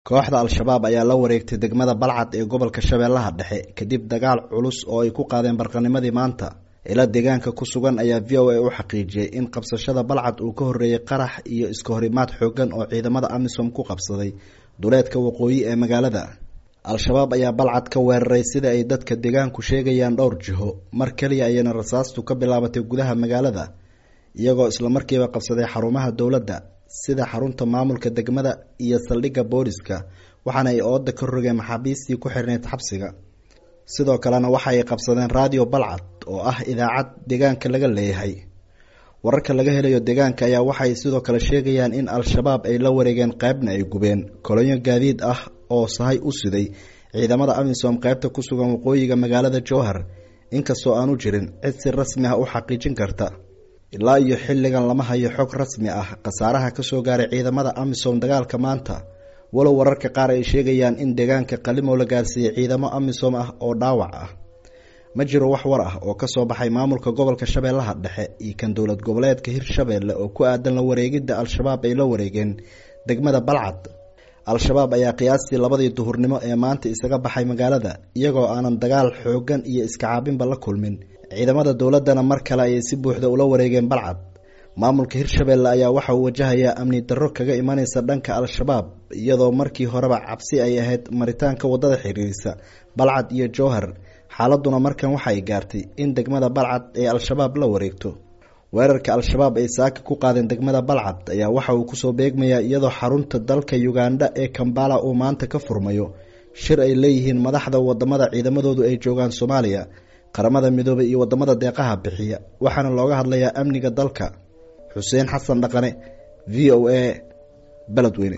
kooxda al-shabaab ayaa la wareegtay degmada balcad ee gobolka shabeellaha dhexe kadib dagaal culus oo ay ku qaadeen barqanimadii maanta ila deegaanka ku sugan ayaa v o a u xaqiijiyey in qabsashada balcad uu ka horreeyey qarax iyo iska horimaad xoogan oo ciidamada amisom ku qabsaday duleedka waqooyi ee magaalada al-shabaab ayaa balcad ka weeraray sida ay dadka deegaanku sheegayaan dhowr jiho mar keliya ayayna rasaastu ka bilaabatay gudaha magaalada iyagoo islamarkiiba qabsaday xarumaha dowladda sida xarunta maamulka degmada iyo saldhigga booliska waxaana ay ooda ka rogeen maxaabiistii ku xirnayd xabsiga sidoo kalena waxa ay qabsadeen radio balcad oo ah idaacad deegaanka laga leeyahay wararka laga helayo deegaanka ayaa waxay sidoo kale sheegayaan in al-shabaab ay la wareegeen qeybna ay gubeen kolonyo gaadiid ah oo sahay u siday ciidamada amisom qeybta ku sugan waqooyiga magaalada jowhar inkastoo aanu jirin cid si rasmi ah u xaqiijin karta ilaa iyo xilligan lama hayo xog rasmi ah khasaaraha kasoo gaaray ciidamada amisom dagaalka maanta walow wararka qaar ay sheegayaan in deegaanka qalimow la gaarsiiyey ciidamo amisom ah oo dhaawac ah ma jiro wax war ah oo kasoo baxay maamulka gobolka shabeellaha dhexe iyo kan dowlad goboleedka hirshabeelle oo ku aadan la wareegidda al-shabaab ay la wareegeen degmada balcad al-shabaab ayaa qiyaastii labadii duhurnimo ee maanta isaga baxay magaalada iyagoo aanan dagaal xoogan iyo iska caabinba la kulmin ciidamada dowladdana mar kale ayay si buuxda ula wareegeen balcad maamulka hirshabeelle ayaa waxa uu wajahayaa amni darro kaga imanaysa dhanka al-shabaab iyadoo markii horeba cabsi ay ahayd maritaanka waddada xiriirisa balcad iyo jowhar xaaladuna markan waxa ay gaartay in degmada balcad ee al-shabaab la wareegto weerarka al-shabaab ay saaka ku qaadeen degmada balcad ayaa waxa uu kusoo beegmayaa iyadoo xarunta dalka uganda ee kambala uu maanta ka furmayo shir ay leeyihiin madaxda wadamada ciidamadoodu ay joogaan soomaaliya qaramada midoobay iyo wadamada deeqaha bixiya waxaana looga hadlayaa amniga dalka xuseen xasan dhaqane v o a beledweyne